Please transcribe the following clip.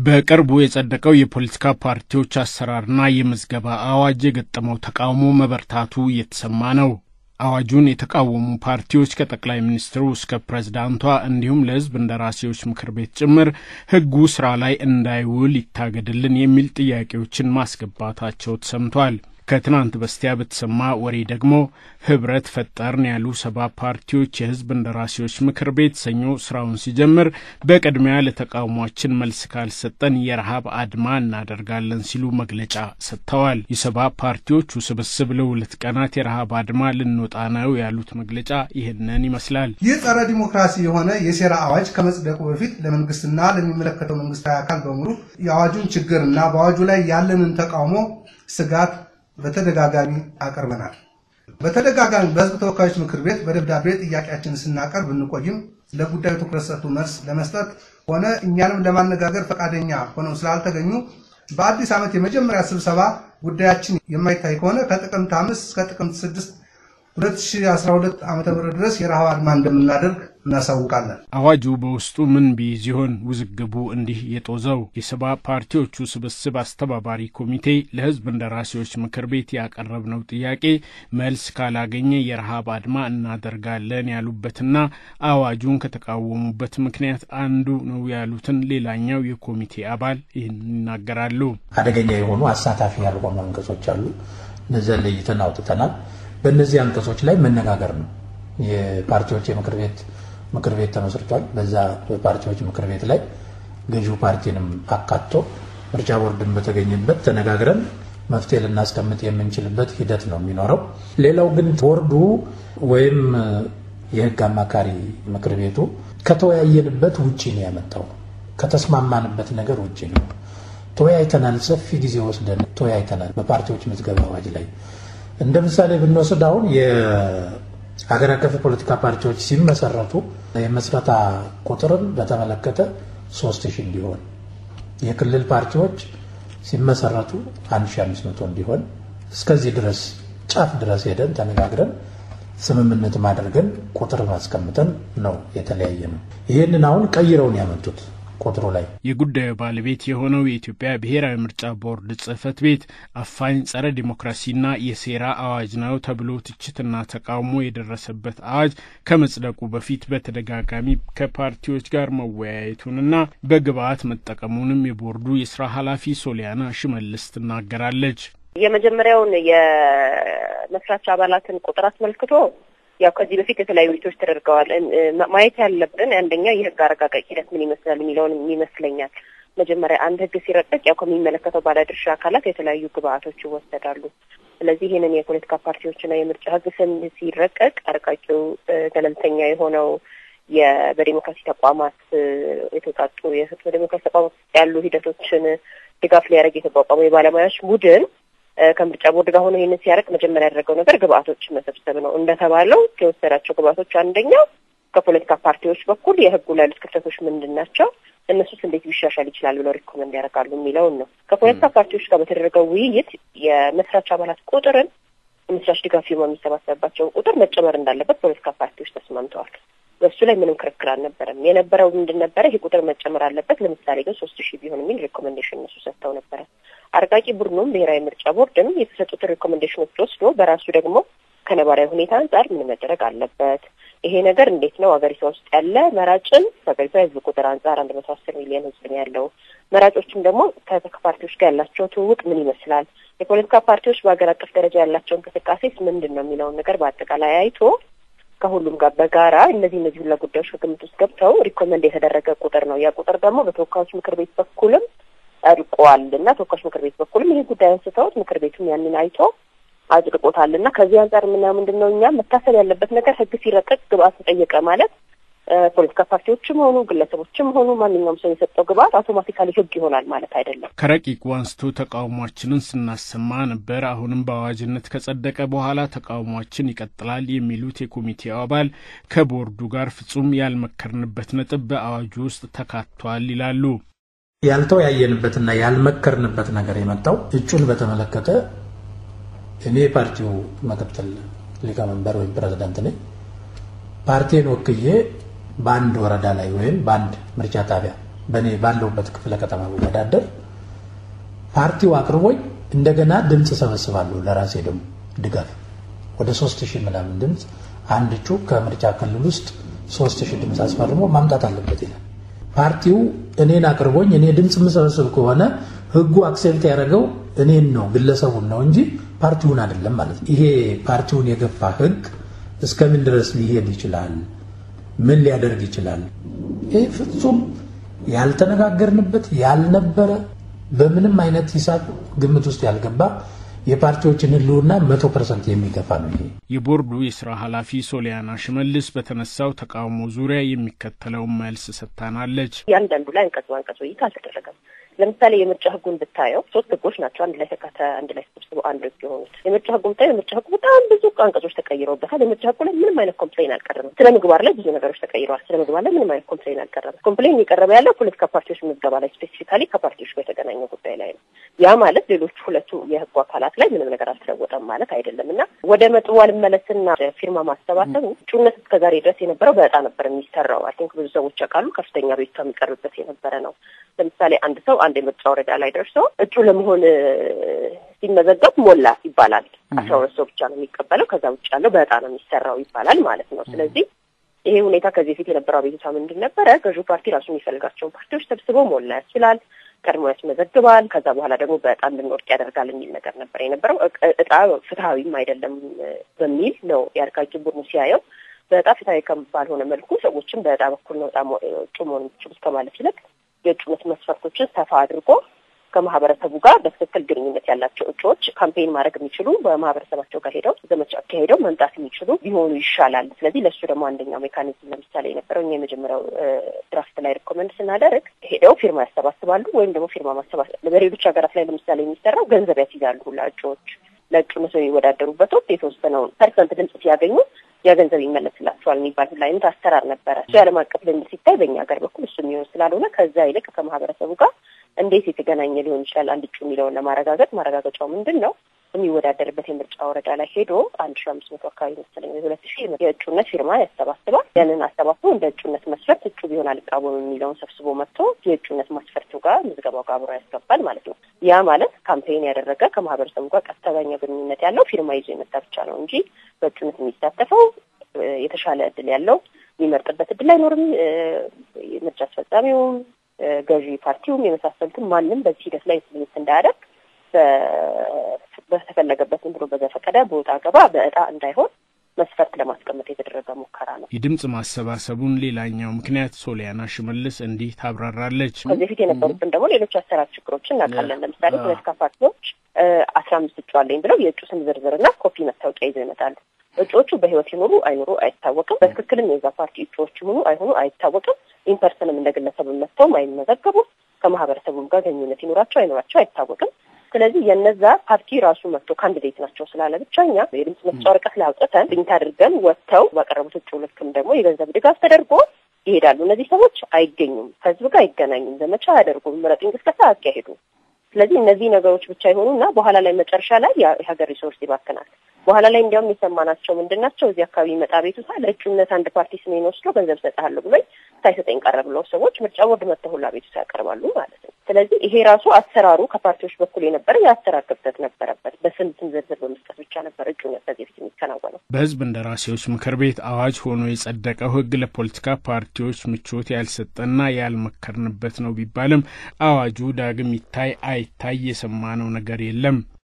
በቅርቡ የጸደቀው የፖለቲካ ፓርቲዎች አሰራርና የምዝገባ አዋጅ የገጠመው ተቃውሞ መበርታቱ እየተሰማ ነው። አዋጁን የተቃወሙ ፓርቲዎች ከጠቅላይ ሚኒስትሩ እስከ ፕሬዝዳንቷ እንዲሁም ለሕዝብ እንደራሴዎች ምክር ቤት ጭምር ሕጉ ስራ ላይ እንዳይውል ይታገድልን የሚል ጥያቄዎችን ማስገባታቸው ተሰምቷል። ከትናንት በስቲያ በተሰማ ወሬ ደግሞ ህብረት ፈጠርን ያሉ ሰባ ፓርቲዎች የህዝብ እንደራሴዎች ምክር ቤት ሰኞ ስራውን ሲጀምር በቅድሚያ ለተቃውሟችን መልስ ካልሰጠን የረሃብ አድማ እናደርጋለን ሲሉ መግለጫ ሰጥተዋል። የሰባ ፓርቲዎቹ ስብስብ ለሁለት ቀናት የረሃብ አድማ ልንወጣ ነው ያሉት መግለጫ ይህንን ይመስላል። ይህ ጸረ ዲሞክራሲ የሆነ የሴራ አዋጅ ከመጽደቁ በፊት ለመንግስትና ለሚመለከተው መንግስታዊ አካል በሙሉ የአዋጁን ችግርና በአዋጁ ላይ ያለንን ተቃውሞ ስጋት በተደጋጋሚ አቅርበናል። በተደጋጋሚ በህዝብ ተወካዮች ምክር ቤት በደብዳቤ ጥያቄያችንን ስናቀርብ ብንቆይም ለጉዳዩ ትኩረት ሰጥቶ መልስ ለመስጠት ሆነ እኛንም ለማነጋገር ፈቃደኛ ሆነው ስላልተገኙ በአዲስ ዓመት የመጀመሪያ ስብሰባ ጉዳያችን የማይታይ ከሆነ ከጥቅምት አምስት እስከ ጥቅምት ስድስት 2012 ዓ ም ድረስ የረሃብ አድማ እንደምናደርግ እናሳውቃለን። አዋጁ በውስጡ ምን ቢይዝ ይሆን ውዝግቡ እንዲህ የጦዘው? የሰባ ፓርቲዎቹ ስብስብ አስተባባሪ ኮሚቴ ለህዝብ እንደራሴዎች ምክር ቤት ያቀረብነው ጥያቄ መልስ ካላገኘ የረሃብ አድማ እናደርጋለን ያሉበትና አዋጁን ከተቃወሙበት ምክንያት አንዱ ነው ያሉትን ሌላኛው የኮሚቴ አባል ይህን ይናገራሉ። አደገኛ የሆኑ አሳታፊ ያልሆኑ አንቀጾች አሉ። እነዚያን ለይተን አውጥተናል። በእነዚህ አንቀጾች ላይ መነጋገር ነው። የፓርቲዎች የምክር ቤት ምክር ቤት ተመስርቷል። በዛ በፓርቲዎች ምክር ቤት ላይ ገዢው ፓርቲንም አካቶ ምርጫ ቦርድን በተገኘበት ተነጋግረን መፍትሄ ልናስቀምጥ የምንችልበት ሂደት ነው የሚኖረው። ሌላው ግን ቦርዱ ወይም የህግ አማካሪ ምክር ቤቱ ከተወያየንበት ውጭ ነው ያመጣው። ከተስማማንበት ነገር ውጭ ነው። ተወያይተናል። ሰፊ ጊዜ ወስደን ተወያይተናል። በፓርቲዎች ምዝገባ አዋጅ ላይ እንደ ምሳሌ ብንወስድ አሁን የሀገር አቀፍ የፖለቲካ ፓርቲዎች ሲመሰረቱ የመስረታ ቁጥርን በተመለከተ ሶስት ሺህ እንዲሆን የክልል ፓርቲዎች ሲመሰረቱ 1500 እንዲሆን እስከዚህ ድረስ ጫፍ ድረስ ሄደን ተነጋግረን ስምምነት ማድረግን ቁጥር ማስቀምጠን ነው የተለያየ ነው። ይህንን አሁን ቀይረውን ያመጡት ቁጥሩ ላይ የጉዳዩ ባለቤት የሆነው የኢትዮጵያ ብሔራዊ ምርጫ ቦርድ ጽህፈት ቤት አፋኝ ጸረ ዲሞክራሲና የሴራ አዋጅ ነው ተብሎ ትችትና ተቃውሞ የደረሰበት አዋጅ ከመጽደቁ በፊት በተደጋጋሚ ከፓርቲዎች ጋር መወያየቱንና በግብአት መጠቀሙንም የቦርዱ የስራ ኃላፊ ሶሊያና ሽመልስ ትናገራለች። የመጀመሪያውን የመስራች አባላትን ቁጥር አስመልክቶ ያው ከዚህ በፊት የተለያዩ ውይይቶች ተደርገዋል። ማየት ያለብን አንደኛ የህግ አረጋጋጭ ሂደት ምን ይመስላል የሚለውን ይመስለኛል። መጀመሪያ አንድ ህግ ሲረቀቅ ያው ከሚመለከተው ባለድርሻ አካላት የተለያዩ ግብአቶች ይወሰዳሉ። ስለዚህ ይህንን የፖለቲካ ፓርቲዎችና የምርጫ ህግ ስም ሲረቀቅ አርቃቂው ገለልተኛ የሆነው በዴሞክራሲ ተቋማት የተውጣጡ በዴሞክራሲ ተቋማት ያሉ ሂደቶችን ድጋፍ ሊያደርግ የተቋቋመው የባለሙያዎች ቡድን ከምርጫ ቦርድ ጋር ሆኖ ይህንን ሲያደርግ መጀመሪያ ያደረገው ነገር ግብአቶችን መሰብሰብ ነው። እንደተባለው የወሰዳቸው ግብአቶች አንደኛው ከፖለቲካ ፓርቲዎች በኩል የህጉ ላይ ያሉት ክፍተቶች ምንድን ናቸው፣ እነሱስ እንዴት ሊሻሻል ይችላል ብለው ሪኮመንድ ያደርጋሉ የሚለውን ነው። ከፖለቲካ ፓርቲዎች ጋር በተደረገው ውይይት የመስራች አባላት ቁጥርን የመስራች ድጋፍ ፊርማ የሚሰባሰብባቸውን ቁጥር መጨመር እንዳለበት ፖለቲካ ፓርቲዎች ተስማምተዋል። በሱ ላይ ምንም ክርክር አልነበረም። የነበረው ምንድን ነበረ? ይህ ቁጥር መጨመር አለበት፣ ለምሳሌ ግን ሶስት ሺህ ቢሆን የሚል ሪኮሜንዴሽን እነሱ ሰጥተው ነበረ። አርቃቂ ቡድኑም ብሔራዊ ምርጫ ቦርድም የተሰጡትን ሪኮሜንዴሽኖች ወስዶ በራሱ ደግሞ ከነባራዊ ሁኔታ አንጻር ምን መደረግ አለበት፣ ይሄ ነገር እንዴት ነው ሀገሪቷ ውስጥ ያለ መራጭን ከሀገሪቷ የህዝብ ቁጥር አንጻር አንድ መቶ አስር ሚሊዮን ህዝብ ነው ያለው። መራጮችም ደግሞ ከፓርቲዎች ጋር ያላቸው ትውውቅ ምን ይመስላል፣ የፖለቲካ ፓርቲዎች በሀገር አቀፍ ደረጃ ያላቸው እንቅስቃሴስ ምንድን ነው የሚለውን ነገር በአጠቃላይ አይቶ ከሁሉም ጋር በጋራ እነዚህ እነዚህ ሁላ ጉዳዮች ከግምት ውስጥ ገብተው ሪኮመንድ የተደረገ ቁጥር ነው። ያ ቁጥር ደግሞ በተወካዮች ምክር ቤት በኩልም ጸድቋል እና ተወካዮች ምክር ቤት በኩልም ይህ ጉዳይ አንስተውት ምክር ቤቱም ያንን አይቶ አጽድቆታል እና ከዚህ አንጻር የምናየው ምንድን ነው እኛ መታሰብ ያለበት ነገር ህግ ሲረቀቅ ግብአት ተጠየቀ ማለት ፖለቲካ ፓርቲዎችም ሆኑ ግለሰቦችም ሆኑ ማንኛውም ሰው የሰጠው ግብአት አውቶማቲካሊ ህግ ይሆናል ማለት አይደለም። ከረቂቁ አንስቶ ተቃውሟችንን ስናሰማ ነበር። አሁንም በአዋጅነት ከጸደቀ በኋላ ተቃውሟችን ይቀጥላል የሚሉት የኮሚቴው አባል ከቦርዱ ጋር ፍጹም ያልመከርንበት ነጥብ በአዋጁ ውስጥ ተካቷል ይላሉ። ያልተወያየንበትና ያልመከርንበት ነገር የመጣው እጩን በተመለከተ እኔ የፓርቲው ምክትል ሊቀመንበር ወይም ፕሬዚዳንት ነኝ። ፓርቲን ወክዬ በአንድ ወረዳ ላይ ወይም በአንድ ምርጫ ጣቢያ በእኔ ባለሁበት ክፍለ ከተማ ብወዳደር ፓርቲው አቅርቦኝ እንደገና ድምፅ ሰበስባለሁ ለራሴ ደግሞ ድጋፍ ወደ ሶስት ሺህ ምናምን ድምፅ አንድ እጩ ከምርጫ ክልል ውስጥ ሶስት ሺህ ድምፅ አስፈርሞ ማምጣት አለበት ይላል። ፓርቲው እኔን አቅርቦኝ እኔ ድምፅ የምሰበስብ ከሆነ ህጉ አክሴፕት ያደረገው እኔን ነው ግለሰቡን ነው እንጂ ፓርቲውን አይደለም ማለት ነው። ይሄ ፓርቲውን የገፋ ህግ እስከምን ድረስ ሊሄድ ይችላል? ምን ሊያደርግ ይችላል? ይህ ፍጹም ያልተነጋገርንበት ያልነበረ በምንም አይነት ሂሳብ ግምት ውስጥ ያልገባ የፓርቲዎችን ህልውና መቶ ፐርሰንት የሚገፋ ነው። ይሄ የቦርዱ የስራ ኃላፊ ሶሊያና ሽመልስ በተነሳው ተቃውሞ ዙሪያ የሚከተለውን መልስ ሰጥታናለች። እያንዳንዱ ላይ አንቀጽ በአንቀጽ ውይይት አልተደረገም። ለምሳሌ የምርጫ ህጉን ብታየው ሶስት ህጎች ናቸው አንድ ላይ ተካተ አንድ ላይ ተሰብስበው አንድ ህግ የሆኑት። የምርጫ ህጉ ብታየው የምርጫ ህጉ በጣም ብዙ አንቀጾች ተቀይረውበታል። የምርጫ ህጉ ላይ ምንም አይነት ኮምፕሌን አልቀረበም። ስለ ምግባር ላይ ብዙ ነገሮች ተቀይረዋል። ስለ ምግባር ላይ ምንም አይነት ኮምፕሌን አልቀረበም። ኮምፕሌን የቀረበ ያለው ፖለቲካ ፓርቲዎች ምዝገባ ላይ ስፔሲፊካሊ ከፓርቲዎች ጋር የተገናኘ ጉዳይ ላይ ነው። ያ ማለት ሌሎቹ ሁለቱ የህጉ አካላት ላይ ምንም ነገር አልተለወጠም ማለት አይደለም እና ወደ መጥቡ አልመለስና ፊርማ ማሰባሰቡ እጩነት እስከዛሬ ድረስ የነበረው በዕጣ ነበር የሚሰራው። አይ ቲንክ ብዙ ሰዎች ያውቃሉ። ከፍተኛ ቤቷ የሚቀርብበት የነበረ ነው። ለምሳሌ አንድ ሰው አንድ የምርጫ ወረዳ ላይ ደርሶ እጩ ለመሆን ሲመዘገብ ሞላ ይባላል። አስራ ሁለት ሰው ብቻ ነው የሚቀበለው። ከዛ ውጭ ያለው በዕጣ ነው የሚሰራው ይባላል ማለት ነው። ስለዚህ ይሄ ሁኔታ ከዚህ በፊት የነበረው አቤቱታ ምንድን ነበረ? ገዢው ፓርቲ ራሱ የሚፈልጋቸውን ፓርቲዎች ሰብስበው ሞላ ያስችላል ቀድሞ ያስመዘግባል። ከዛ በኋላ ደግሞ በዕጣ እንድንወድቅ ያደርጋል የሚል ነገር ነበር የነበረው። እጣ ፍትሀዊም አይደለም በሚል ነው የአርቃቂ ቡድኑ ሲያየው በዕጣ ፍትሀዊ ባልሆነ መልኩ ሰዎችን በዕጣ በኩል ነው እጩ መሆን የሚችሉት ከማለት ይልቅ የእጩነት መስፈርቶችን ሰፋ አድርጎ ከማህበረሰቡ ጋር በትክክል ግንኙነት ያላቸው እጩዎች ካምፔን ማድረግ የሚችሉ በማህበረሰባቸው ጋር ሄደው ዘመቻ አካሄደው መምጣት የሚችሉ ቢሆኑ ይሻላል። ስለዚህ ለእሱ ደግሞ አንደኛው ሜካኒዝም ለምሳሌ የነበረው እኛ የመጀመሪያው ድራፍት ላይ ሪኮመንድ ስናደርግ ሄደው ፊርማ ያሰባስባሉ ወይም ደግሞ ፊርማ ማሰባሰብ በሌሎች ሀገራት ላይ ለምሳሌ የሚሰራው ገንዘብ ያስይዛሉ ሁላ እጩዎች ለእጩነት የሚወዳደሩበት ወቅት የተወሰነውን ፐርሰንት ድምጽ ሲያገኙ ያ ገንዘብ ይመለስላቸዋል የሚባል ሁላ አይነት አሰራር ነበረ። እሱ የዓለም አቀፍ ልምድ ሲታይ በእኛ ሀገር በኩል እሱ የሚሆን ስላልሆነ ከዛ ይልቅ ከማህበረሰቡ ጋር እንዴት የተገናኘ ሊሆን ይችላል አንድ እጩ የሚለውን ለማረጋገጥ ማረጋገጫው ምንድን ነው? የሚወዳደርበት የምርጫ ወረዳ ላይ ሄዶ አንድ ሺ አምስት መቶ አካባቢ መሰለኝ ሁለት ሺ የእጩነት ፊርማ ያሰባስባል። ያንን አሰባስቦ እንደ እጩነት መስፈርት እጩ ቢሆን አልቃወም የሚለውን ሰብስቦ መጥቶ የእጩነት መስፈርቱ ጋር ምዝገባው ጋር አብሮ ያስገባል ማለት ነው። ያ ማለት ካምፔን ያደረገ ከማህበረሰቡ ጋር ቀጥተኛ ግንኙነት ያለው ፊርማ ይዞ የመጣ ብቻ ነው እንጂ በእጩነት የሚሳተፈው የተሻለ እድል ያለው የሚመርጥበት እድል አይኖርም። ምርጫ አስፈጻሚውም ገዢ ፓርቲውም የመሳሰሉትን ማንም በዚህ ሂደት ላይ ስሜት እንዳያደርግ በተፈለገበት ብሎ በዘፈቀደ በወጣ ገባ በእጣ እንዳይሆን መስፈርት ለማስቀመጥ የተደረገ ሙከራ ነው። የድምጽ ማሰባሰቡን ሌላኛው ምክንያት ሶሊያና ሽመልስ እንዲህ ታብራራለች። ከዚህ በፊት የነበሩትን ደግሞ ሌሎች አሰራር ችግሮችን እናውቃለን። ለምሳሌ ፖለቲካ ፓርቲዎች አስራ አምስት እጩ አለኝ ብለው የእጩ ስም ዝርዝርና ኮፒ መታወቂያ ይዘው ይመጣሉ። እጩዎቹ በህይወት ይኖሩ አይኖሩ አይታወቅም። በትክክልም የዛ ፓርቲ እጩዎች ይሆኑ አይሆኑ አይታወቅም። ኢንፐርሰንም እንደ ግለሰብ መጥተውም አይመዘገቡም። ከማህበረሰቡም ጋር ግንኙነት ይኖራቸው አይኖራቸው አይታወቅም። ስለዚህ የነዛ ፓርቲ ራሱ መጥቶ ካንዲዴት ናቸው ስላለ ብቻ እኛ የድምጽ መስጫ ወረቀት ላይ አውጥተን ፕሪንት አድርገን ወጥተው ባቀረቡት እጩ ልክም ደግሞ የገንዘብ ድጋፍ ተደርጎ ይሄዳሉ። እነዚህ ሰዎች አይገኙም፣ ከህዝብ ጋር አይገናኙም፣ ዘመቻ አያደርጉም፣ ምረጥ እንቅስቃሴ አያካሄዱም። ስለዚህ እነዚህ ነገሮች ብቻ ይሆኑና በኋላ ላይ መጨረሻ ላይ የሀገር ሪሶርስ ይባክናል። በኋላ ላይ እንዲያውም የሰማናቸው ምንድን ናቸው? እዚህ አካባቢ መጣ ቤቱታ ለእጩነት አንድ ፓርቲ ስሜን ወስዶ ገንዘብ ሰጥሃለሁ ብሎኝ ሳይሰጠኝ ቀረ ብለው ሰዎች ምርጫ ቦርድ መጥተው ሁላ ቤቱታ ያቀርባሉ ማለት ነው። ስለዚህ ይሄ ራሱ አሰራሩ ከፓርቲዎች በኩል የነበረ የአሰራር ክፍተት ነበረበት። በስም ስም ዝርዝር በመስጠት ብቻ ነበር እጩነት ከዚህ በፊት የሚከናወነው። በህዝብ እንደራሴዎች ምክር ቤት አዋጅ ሆኖ የጸደቀው ህግ ለፖለቲካ ፓርቲዎች ምቾት ያልሰጠና ያልመከርንበት ነው ቢባልም አዋጁ ዳግም ይታይ አይታይ የሰማነው ነገር የለም።